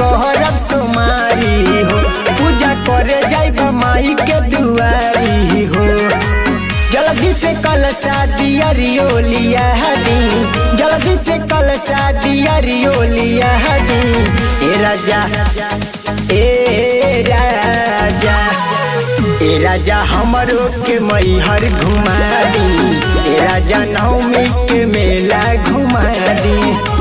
कहरब सोमारी हो पूजा करे जाइब माई के दुआरी हो जल्दी से कल शादी अरियोलिया दी जल्दी से कल शादी अरियोलिया दी ए राजा ए राजा ए राजा हमरो के मैहर घुमा दी ए राजा नवमी के मेला घुमा दी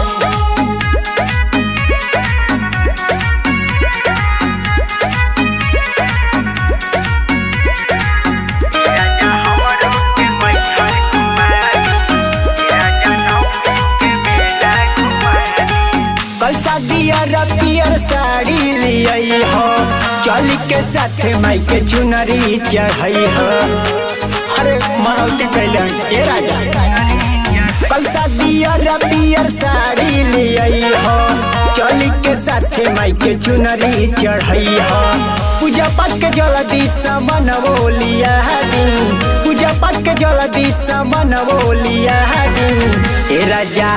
कल शादिया रतियर साड़ी लियई हो चल के साथ माई के चुनरी चढ़ई हो अरे मनौती कैले ए राजा कल शादिया रतियर साड़ी लियई हो चल के साथ माई के चुनरी चढ़ई हो पूजा पाठ के जल्दी समन बोलिया दी पूजा पाठ के जल्दी समन बोलिया दी ए राजा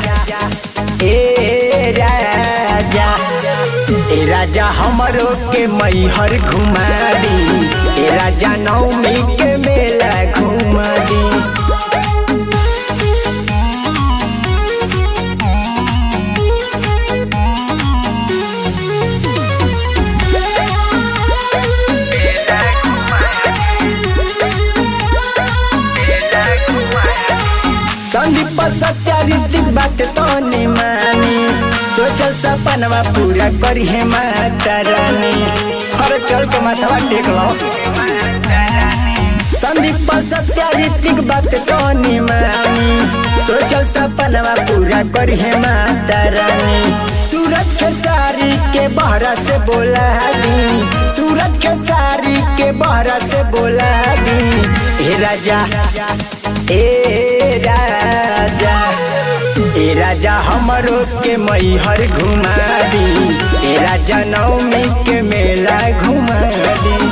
ए राजा ए राजा हमरो के मैहर घुमा दी ए राजा नवमी के मेला घुमा दी संदीप सत्यारित बात तो नहीं मानी सोचल सपनवा पूरा करी है माता रानी हर चल के माथवा टेक लो संदीप सत्यारित बात तो नहीं मानी सोचल सपनवा पूरा करी है माता रानी सूरज के सारी के बहरा से बोला दी सूरज के सारी के बहरा से बोला दी हे राजा ए राजा ए राजा हमरो के मैहर घुमा दी ए राजा नवमी के मेला घुमा दी